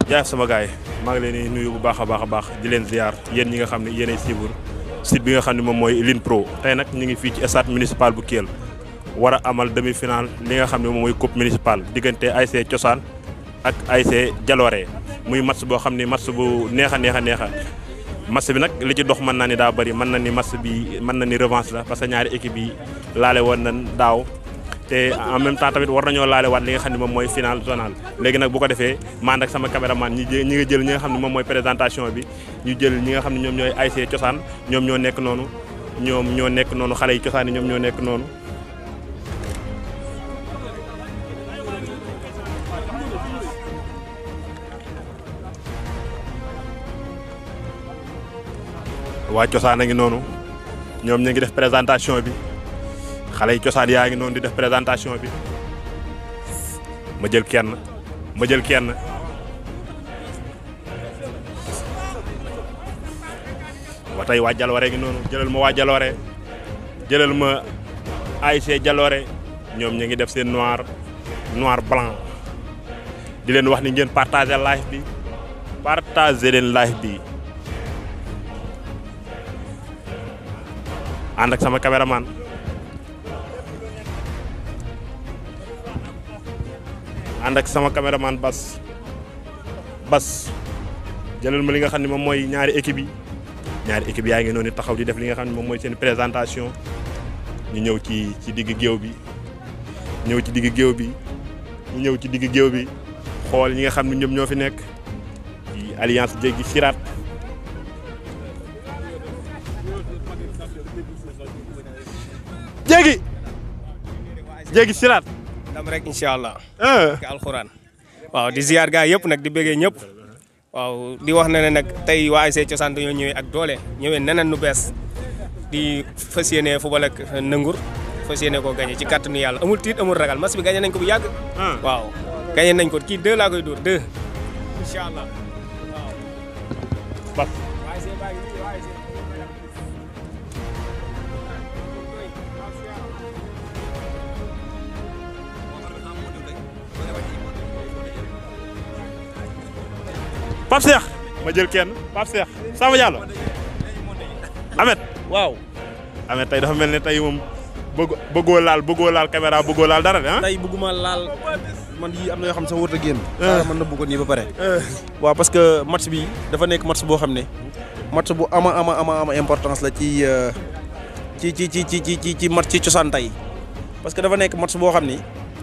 jaay sama gars yi maa ngi leen di nuyu bu baax a baax a baax di leen ziar yéen ñi nga xam ne yéenay suivre site bi nga xam ne moom mooy Line Pro tey nag ñu ngi fii ci stade municipal bu Kell war a amal demi final li nga xam ne moom mooy coupe municipale diggante ASC Cosaan ak ASC Jaloore muy match boo xam ne match bu neex a neex a neex a match bi nag li ci dox mën naa ni daa bëri mën na ni match bi mën na ni revanche la parce que ñaari équipe yi laale woon nañ daaw te en même temps tamit war nañoo laale waat li nga xam ne moom mooy final zonal léegi nag bu ko defee man ak sama caméraman ñi jë ñi nga jël ñi nga xam ne moom mooy présentation bi ñu jël ñi nga xam ne ñoom ñooy ASC cosaan ñoom ñoo nekk noonu ñoom ñoo nekk noonu xale yi cosaan yi ñoom ñoo nekk noonu waa cosaan a ngi noonu ñoom ñu ngi def présentation bi xale yi cosaan yaa ngi noonu di def présentation bi ma jël kenn ma jël kenn ba tey waa Jaloore ngi noonu jëlal ma waa Jaloore jëlal ma ASC Jaloore ñoom ñu ngi def seen noir noir blanc di leen wax ni ngeen partager live bi partager leen live bi ànd ak sama caméraman ànd ak sama caméraman Bas Bas jëlal ma li nga xam ne moom mooy ñaari équipe yi ñaari équipe yaa ngi noonu taxaw di def li nga xam ne moom mooy seen présentation ñu ñëw ci ci digg géew bi ñëw ci digg géew bi ñu ñëw ci digg géew bi xool ñi nga xam ne ñoom ñoo fi nekk ci alliance jéggi siraat jéggi jéggi siraat dam rek incha allah. ki alxuraan. waaw di ziar gaa yëpp nag di bëggee ñëpp. waaw di wax ne ne nag tey waa ASC Cosaan dañoo ñëwee ak doole ñëwee neneen nu bees di fas yéene football ak nëngur fas yéene koo gagné ci kàttanu yàlla amul tiit amul ragal match bi gagné nañ ko bu yàgg. waaw gagné nañ ko kii deux laa koy dóor deux. incha allah waaw. Pape Cheikh ma jël kenn Pape Cheikh Samba Diallo Amet waaw Amet tey dafa mel ne tey moom bëgg bëggoo laal bëggoo laal caméra bëggoo laal dara de ah. tey bëgguma laal man yi am na yoo xam ne sax warut a génn. man na bëggoon nii ba pare. waaw parce que match bi dafa nekk match boo xam ne match bu ama ama ama ama importance la ci ci ci ci ci ci ci match ci cosaan tey parce que dafa nekk match boo xam ni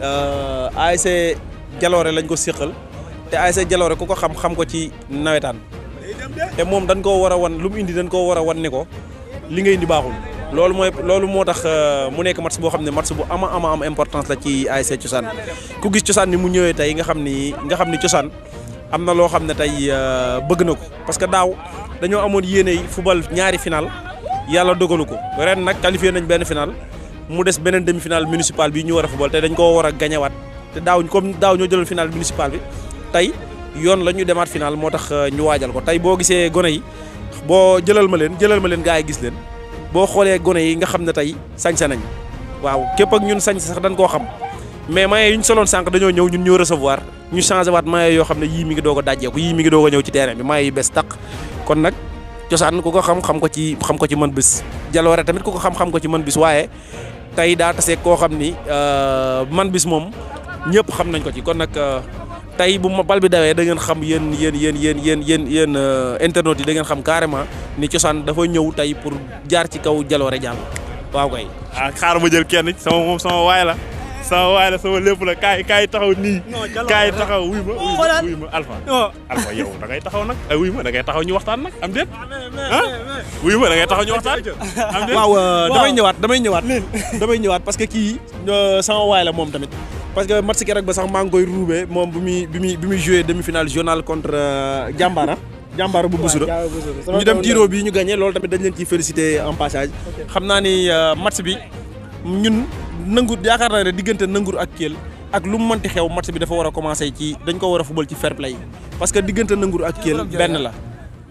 ASC Jaloore lañ ko séqal te ASC Jaloore ku ko xam xam ko ci nawetaan te moom dañ koo war a wan lu mu indi dañ koo war a wan ne ko li nga indi baaxul. loolu mooy loolu moo tax mu nekk match boo xam ne match bu ama ama am importance la ci ASC Cosaan ku gis Cosaan ni mu ñëwee tey nga xam ni nga xam ni Cosaan am na loo xam ne tey bëgg na ko parce que daaw dañoo amoon yéene yi football ñaari final yàlla dogalu ko ren nag qualifié nañ benn final mu des beneen demi final municipal bi ñu war a football te dañ koo war a gañewaat te daaw comme daaw ñoo jëloon final municipal bi tey yoon la ñu demaat final moo tax ñu waajal ko tey boo gisee gone yi boo jëlal ma leen jëlal ma leen gaa yi gis leen. boo xoolee gone yi nga xam ne tey sañse nañ waaw képp ak ñun sañse sax dañ koo xam mais maye yu ñu soloon sànq dañoo ñëw ñun ñoo recevoir ñu changé waat maye yoo xam ne yii mi ngi doog a dajjeeku yii mi ngi doog a ñëw ci terrain bi maye yu bees tàq kon nag cosaan ku ko xam xam ko ci xam ko ci mën bis jaloore tamit ku ko xam xam ko ci mën bis waaye tey daa tase koo xam ni man bis moom ñëpp xam nañ ko ci kon nag tey bu ma bal bi dawee da ngeen xam yéen yéen yéen yéen yéen yéen yéen internautes yi da ngeen xam carrément ni cosaan dafa ñëw tey pour jaar ci kaw jaloore jàll waaw kay. ah xaar ma jël kenn sama moom sama waay la sama waay la sama lépp la kaay kaay taxaw nii. kaay taxaw wuy ma wuy ma Alpha. Alpha yow da ngay taxaw nag ay wuy ma da ngay taxaw ñu waxtaan nag am déet. ah wuy ma da ngay taxaw ñu waxtaan am déet. waaw damay ñëwaat damay ñëwaat. damay ñëwaat parce que kii sama waay la moom tamit. parce que match keroog ba sax maa ngi koy ruubee moom bi muy bi muy bi muy joué demi-finale journal contre Jàmbaara. Jàmbaara bu Busura ñu dem tiro bi ñu gagné loolu tamit dañ leen ciy félicité en passage. xam naa ni match bi ñun nangur yaakaar naa ne diggante nangur ak Kell ak lu mu mënti xew match bi dafa war a commencé ci dañ ko war a fubal ci fair play parce que diggante nangur ak Kell benn la.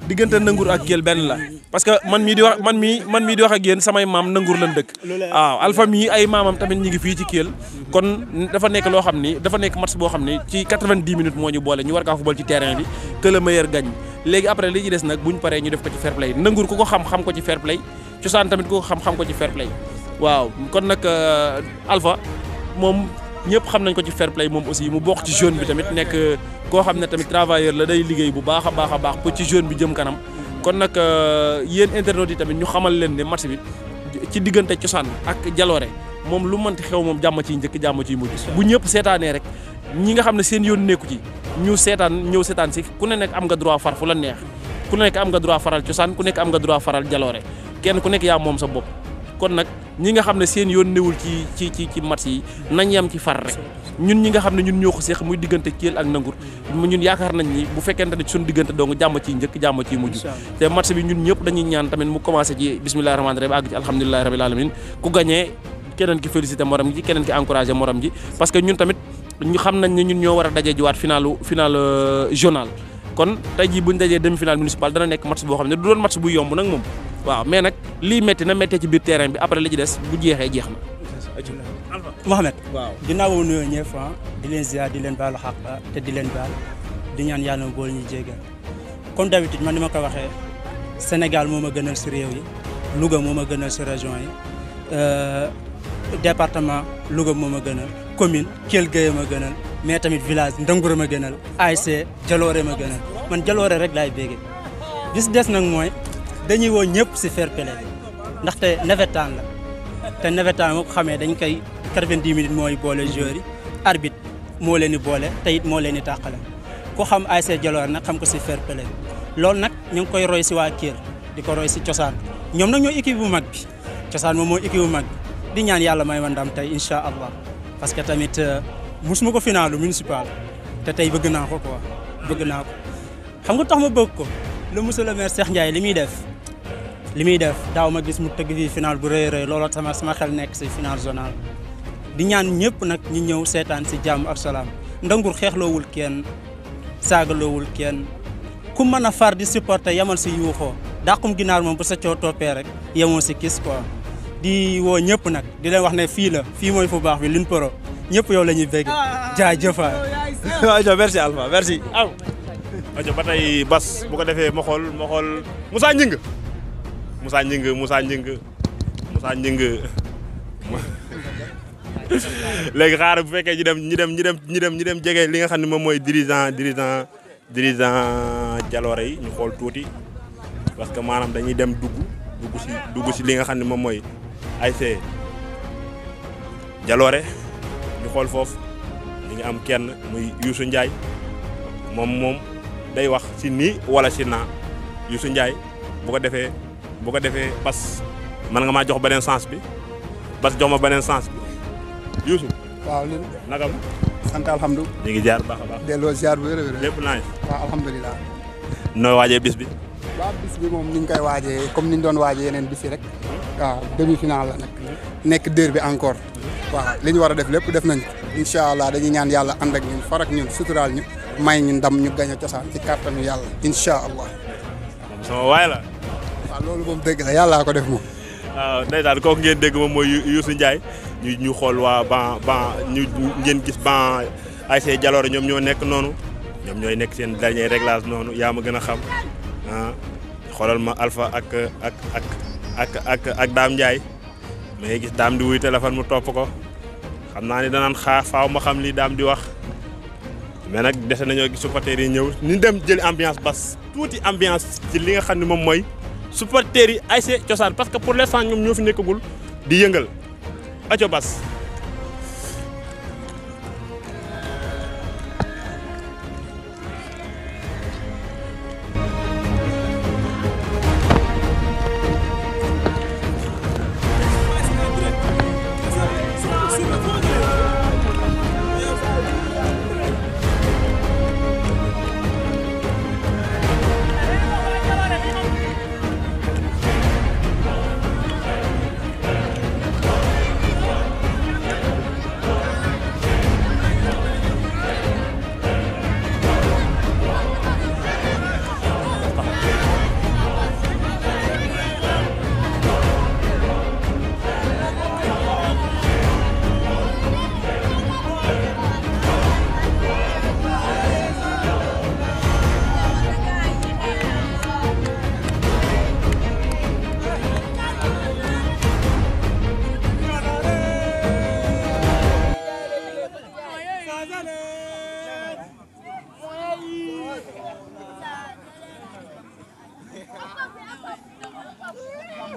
diggante nangur ak Kell benn la parce que man mii di wax man mii man mii di wax ak yéen samay maam nangur lan dëkk waaw Alpha mii ay maamam tamit ñi ngi fii ci Kell kon dafa nekk loo xam ni dafa nekk match boo xam ni ci 90 minutes moo ñu boole ñu war kaa football ci terrain bi que le meilleur gagne léegi après li ci des nag buñ paree ñu def ko ci fair play nangur ku ko xam xam ko ci fair play cosaan tamit ku ko xam xam ko ci fair play waaw kon nag Alpha moom ñëpp xam nañ ko ci fair play moom aussi mu bokk ci jeune bi tamit nekk koo xam ne tamit travailleur la day liggéey bu baax a baax a baax pour ci jeune bi jëm kanam kon nag yéen internautes yi tamit ñu xamal leen ne match bi ci diggante cosaan ak jaloore moom lu mënti xew moom jàmm ciy njëkk jàmm ciy mujj bu ñëpp seetaanee rek ñi nga xam ne seen yoon nekku ci ñu seetaan ñëw seetaan si ku ne nekk am nga droit far fu la neex ku nekk am nga droit faral cosaan ku nekk am nga droit faral jaloore kenn ku nekk yaa moom sa bopp kon nag ñi nga xam ne seen yoon newul ci ci ci ci match yi nañ yam ci far rek ñun ñi nga xam ne ñun ñoo ko seex muy diggante Kell ak Nangur ñun yaakaar nañ ni bu fekkente ne suñu diggante dong jàmm ciy njëkk jàmm ciy mujj te match bi ñun ñëpp dañuy ñaan tamit mu commencé ci bismillahi rahmaani rahim àgg ci alhamdulilahi rabil alamin ku gagné keneen ki félicité morom ji keneen ki encouragé morom ji parce que ñun tamit ñu xam nañ ne ñun ñoo war a daje jiwaat finalu final journal kon tey jii buñ dajee demi final municipal dana nekk match boo xam ne du doon match bu yomb nag moom waaw mais nag lii métti na méttee ci biir terrain bi après li ci des bu jeexee jeex na. Mohamed. waaw ginnaaw boobu nuyoo ñëpp di leen ziar di leen baalu xaq te di leen baal di ñaan yàlla na boole ñu jéggal comme d'habitude man ni ma ko waxee Sénégal moo ma gënal si réew yi Louga moo ma gënal si région yi département Louga moo ma gënal commune Kell Gueye ma gënal mais tamit village Ndangour ma gënal ASC Jaloore ma gënal man Jaloore rek laay bége bis des nag mooy dañuy woo ñëpp si fair play ndaxte nawetaan la te nawetaan moo ko xamee dañ koy 90 minutes mooy boole joueurs yi arbitre moo leen di boole te it moo leen di tàqale ku xam ASC Jaloore nag xam ko si fair play loolu nag ñu ngi koy roy si waa Kell di ko roy si cosaan ñoom nag ñoo équipe bu mag bi cosaan moom mooy équipe bu mag bi di ñaan yàlla may ma ndam tey incha allah parce que tamit musuma ko finalu municipal te tey bëgg naa ko quoi bëgg naa ko xam nga tax ma bëgg ko le monsieur le maire Cheikh Ndiaye li muy def li muy def daaw ma gis mu tëgg fii final bu rëy rëy looloo sama sama xel nekk si final zonal di ñaan ñëpp nag ñu ñëw seetaan si jàmm ak salaam ndangur xeexloowul kenn saagaloowul kenn ku mën a far di supporter yamal si yuuxoo dàqum ginaar moom bu sa coo toppee rek yemoo si kis quoi di woo ñëpp nag di leen wax ne fii la fii mooy fu baax bi Lune Pro ñëpp yow la ñuy bégg jaajëfaay. waaw merci Alpha merci. aw ajo ba tey bas bu ko defee ma xool ma xool Moussa Gningue Moussa Gningue Moussa Gningue Moussa Gningue léegi xaaral bu fekkee ñu dem ñu dem ñu dem ñu dem ñu dem jege li nga xam ne moom mooy dirigeant dirigeant dirigeant Jaloore yi ñu xool tuuti parce que maanaam dañuy dem dugg dugg si dugg si li nga xam ne moom mooy ASC Jaloore ñu xool foofu li nga am kenn muy Youssou Ndiaye moom moom day wax si nii wala si naa Youssou Ndiaye bu ko defee bu ko defee bas man nga maa jox beneen sens bi bas jox ma beneen sens bi Youssou waaw li naka ma sant alhamdu ñu ngi jaar baax a baax delloo ziar bu wér a wér lépp naa waaw alhamdulilah nooy waajee bis bi waaw bis bi moom ni ñu koy waajee comme ni ñu doon waajee yeneen bis yi rek waaw demi final la nag nekk dër bi encore waaw li ñu war a def lépp def nañ ko incha allah dañuy ñaan yàlla ànd ak ñun far ak ñun suturaal ñu may ñu ndam ñu gañ a cosaan ci kàttanu yàlla incha allah moom sama waay la waaw loolu moom dëgg la yàllaa ko def moom waaw ndeysaan kooku ngeen dégg moom mooy Youssou Ndiaye ñu ñu xool waa ban ban ñu ngeen gis ban ASC Jaloore ñoom ñoo nekk noonu ñoom ñooy nekk seen dernier réglage noonu yaa ma gën a xam ah xoolal ma Alpha ak ak ak ak ak ak Dame Ndiaye ma ngay gis Dame di wuy téléphone mu topp ko xam naa ni danaan xaar faaw ma xam li Dame di wax mais nag dese nañoo gis supporters yi ñëw ni dem jëli ambiance bas tuuti ambiance ci li nga xam ne moom mooy supporters yi ASC Cosaan parce que pour l'instant ñoom ñoo fi nekkagul di yëngal aco bas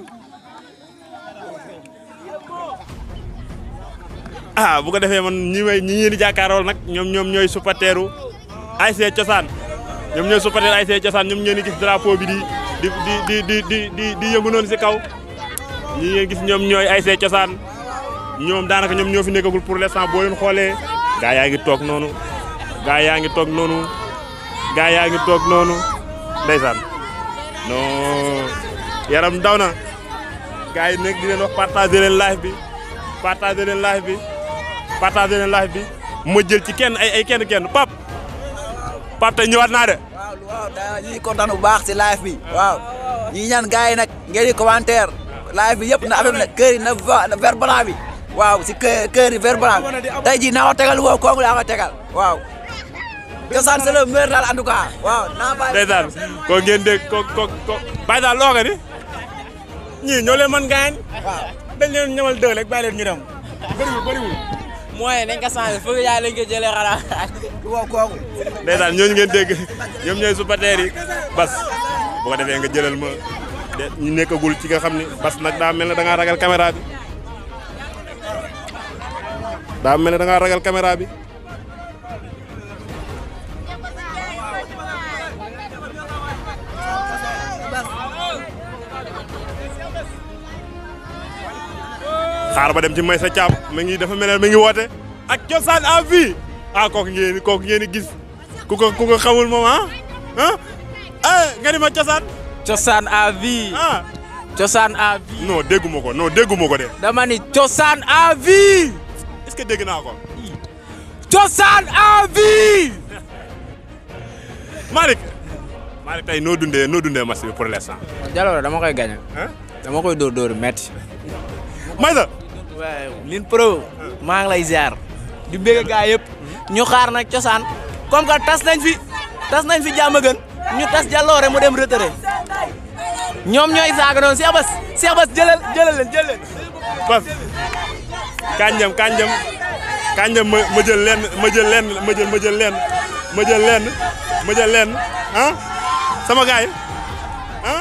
ah bu ko defee man ñi may ñi ngeen di jàkkaarool nag ñoom ñoom ñooy supporteru ASC Cosaan ñoom ñooy supporteru ASC Cosaan ñoom ngeen di gis drapeau bi di di di di di di di di yëngu noonu si kaw ñi ngeen gis ñoom ñooy ASC Cosaan ñoom daanaka ñoom ñoo fi nekkagul pour l'instant boo leen xoolee gaa yaa ngi toog noonu gaa yaa ngi toog noonu gaa yaa ngi toog noonu ndeysaan non yaram daw na gaa yi nekk di leen wax partager leen live bi partager leen live bi partager leen live bi ma jël ci kenn ay ay kenn kenn pap pap tey ñëwaat naa de waaw waaw da ñuy kontaan bu baax si live bi waaw ñi ñaan gars yi nag ngeen di commentaire live bi yëpp na affaire bi nag kër yi na va- na vert blanc bi waaw si kër kër yi vert blanc bi tey jii naa ko tegal woo kooku laa ko tegal waaw cosaan c'est le meilleur daal en tout cas waaw naa bàyyi ndeysaan ko ngeen dégg ko ko ko bàyyi daal loo nga ni ñii ñoo leen mën gaañ dañ leen ñamal dëgg rek bàyyi leen ñu dem bëriwul bëriwul mooy nañ ko changé foog yaa lañ ko jëlee xanaa. woo kooku ndeysaan ñooñu ngeen dégg ñoom ñooy supporters yi bas bu ko defee nga jëlal ma de ñu nekkagul ci nga xam ni bas nag daa mel ne da ngaa ragal caméra bi daa mel ne da ngaa ragal caméra bi xaar ba dem ci may sa caam ma ngi dafa mel ne mi ngi woote ak cosaan à vie ah kooku ngeen kooku ngeen di gis ku ko ku ko xamul moom ah ah eh nga ni ma cosaan cosaan à vie. ah cosaan à vie. non dégguma ko non dégguma ko de dama ni cosaan à vie. est-ce que dégg naa ko cosaan à vie. Malick Malick tey noo dundee noo dundee match bi pour l'instant Jaloore dama koy gagné. ah dama koy dóor dóor metti Maysa waaw Lin Pro maa ngi lay ziar di bëgg gaa yëpp ñu xaar nag cosaan comme que tas nañ fi tas nañ fi jàmm gën ñu tas jàlloore mu dem retraité ñoom ñooy saaga noonu Cheikh Bass Cheikh Bass jëlal jëlal leen jël leen bas kanjam kanjam kanjam ma ma jël lenn ma jël lenn ma jël ma jël lenn ma jël lenn ma jël lenn ah sama gaay ah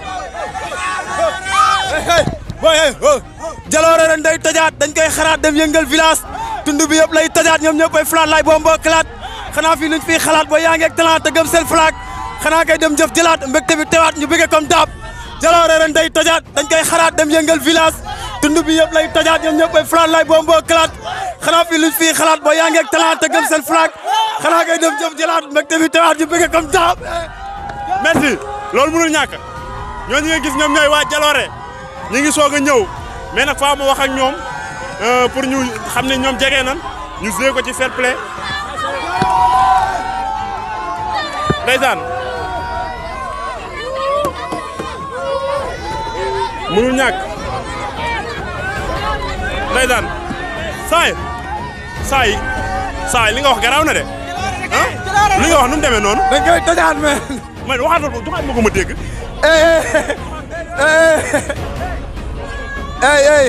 jaloore ren day tojaat dañ koy xaraat dem yëngal village tund bi yëpp lay tojaat ñoom ñëpp ay flaat lay bombo kalaat xanaa fii luñ fiy xalaat boo yaa ngi ak talent te gëm seen flag xanaa kay dem jëf jëlaat mbégte bi tewaat ñu bëgge comme daab jaloore ren day tojaat dañ koy xaraat dem yëngal village tund bi yëpp lay tojaat ñoom ñëpp ay flaat lay bombo kalaat xanaa fii luñ fiy xalaat boo yaa ngi ak talent te gëm seen flag xanaa kay dem jëf jëlaat mbégte bi tewaat ñu bëgge comme daab merci loolu mënul ñàkk ñooñu nga gis ñoom ñooy waa Jaloore ñi ngi soog a ñëw mais nag faa ma wax ak ñoom euh, pour ñu xam ne ñoom jege nan ñu joué ko ci fair play ndeysaan mënul ñàkk ndeysaan saay saay saay li nga wax garaaw na de ah li nga wax nu mu demee noonu dañ koy tojaat mais man waxaatal ko joxaat ma ko ma dégg ey ey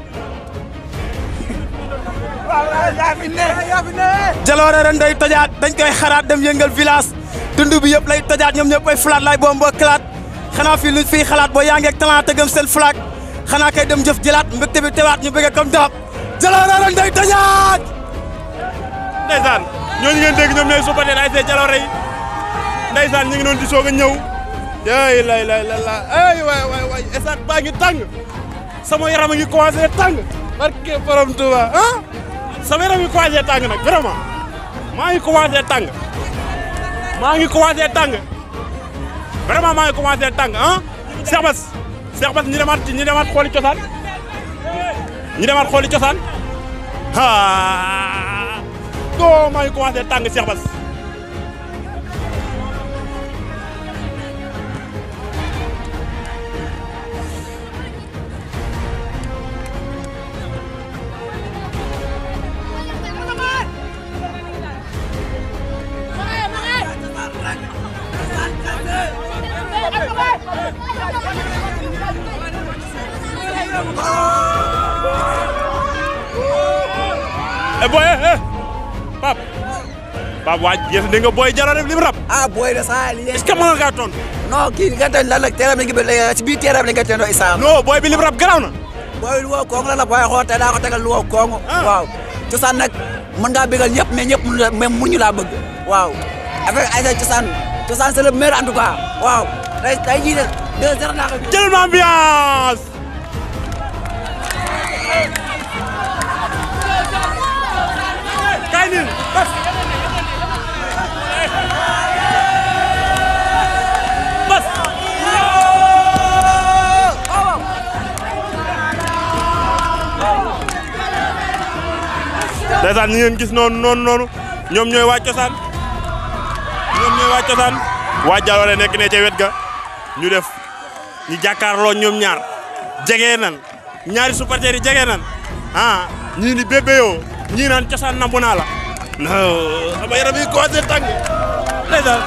jaloore ren day tojaat dañ koy xaraat dem yëngal village dund bi yëpp lay tojaat ñoom ñëpp ay flaat lay bombo kalaat xanaa fii luñ fiy xalaat boo yaa ngi ak talent te gëm seen flag xanaa kay dem jëf jëlaat mbégte bi tewaat ñu bëgge comme daab jaloore ren day tojaat ndeysaan ñooñu ngeen dégg ñoom ñooy supporter ASC Jaloore yi ndeysaan ñu ngi doon di soog a ñëw ay lay lay la la ay waay waay waay esat baa ngi tàng sama yaram a ngi commencé tàng barke borom Touba ah sama yaram ngi commencé tàng nag vraiment maa ngi commencé tàng maa ngi commencé tàng vraiment maa ngi commencé tàng ah Cheikh Bass Cheikh Bass ñu demaat ñu demaat xooli cosaan ñu demaat xooli cosaan ah doo maa ngi commencé tàng Cheikh Bass eh boy eh eh Pape Pape waaj yéen dégg nga booy jalo def lim rab ah booy de saa li est-ce que mën nga kaa tontu non kii li nga tooñ lan la teeram lañ ko si biir teeram lañ ko tooñoo Issa non booy bi lim rab garaaw na booy lu wow koŋŋ la la booy xool tey daa ko tegal lu wow koŋŋ waaw cosaan nag mën ngaa bégal ñëpp mais ñëpp mënu la même mënuñu laa bëgg waaw avec ay cosaan cosaan c'est le meilleur en tout cas waaw tey tey jii de deux zéro naa ko jëlal ma ambiance kaay nii bas bas ndeysaan ñi ngeen gis noonu noonu noonu ñoom ñooy waa cosaan ñoom ñooy waa cosaan waa Jaloore nekk ne ca wet ga ñu def ñu jàkkaarloo ñoom ñaar jege nan ñaari supporters yi jege nan ah ñii ni bébé yoo ñii naan cosaan nambu naa la non sama yaram yi commencé tàng ndeysaan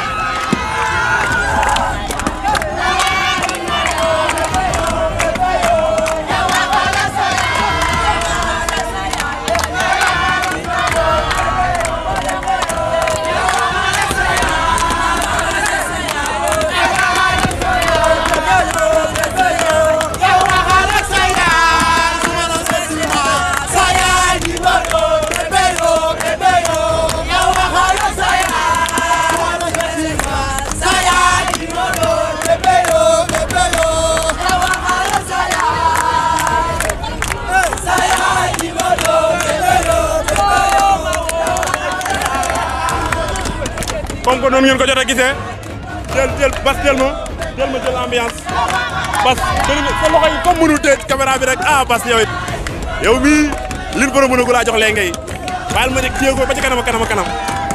comme que noonu ngeen ko jot a gisee jël jël bas jël ma jël ma jël ambiance bas jël nga sa loxo yi comme mënul téye caméra bi rek ah bas yow it yow mii liñ ko mën a laa jox lee ngay baal ma nekk téye ko ba ci kanam a kanam a kanam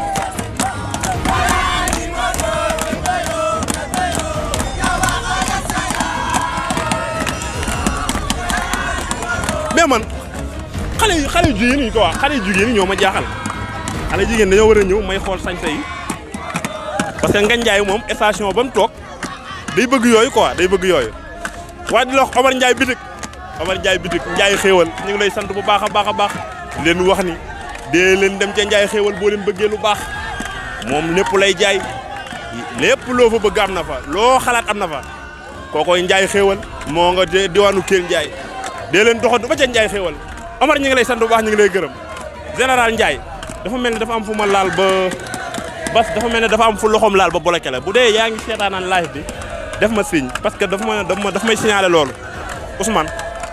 mais man xale yu xale yu jigéen yi ko wax xale yu jigéen yi ñoo ma jaaxal xale jigéen dañoo war a ñëw may xool sañse yi parce que Ngagne Ndiaye moom station ba mu toog day bëgg yooyu quoi day bëgg yooyu waaye di la wax Omar Ndiaye bitik Omar Ndiaye bitik Ndiaye xéewal ñu ngi lay sant bu baax a baax a baax leen wax ni dee leen dem ca Ndiaye xéewal boo leen bëggee lu baax moom lépp lay jaay lépp loo fa bëgg am na fa loo xalaat am na fa kookoy Ndiaye xéewal moo nga diwaanu Kell Ndiaye dee leen doxantu ba ca Ndiaye xéewal Omar ñu ngi lay sant bu baax ñu ngi lay gërëm général Ndiaye dafa mel ni dafa am fu ma laal ba bas dafa mel ne dafa am fu loxoom laal ba bloqué la bu dee yaa ngi seetaanaan live bi def ma signe parce que dafa ma dafa ma daf may signalé loolu Ousmane.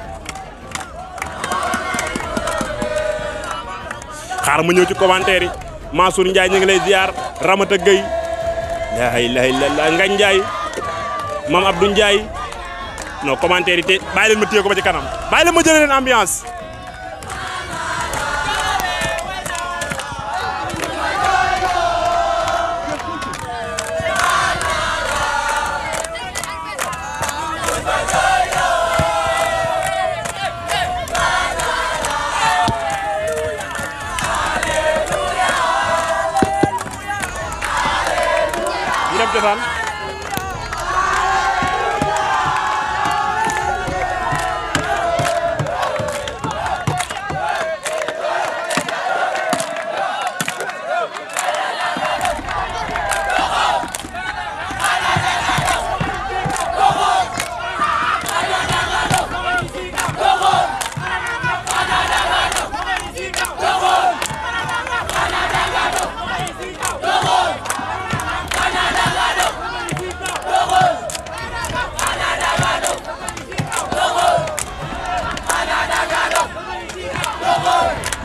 xaar ma ñëw ci commentaire yi Mansour Ndiaye ñu ngi lay ziar Ramata Gueye la ilaha illallah Ngagne Ndiaye Mame Abdou Ndiaye non commentaire yi te bàyyi leen ma téye ko ba ci kanam bàyyi leen ma jëlee leen ambiance. ñu dem cosaan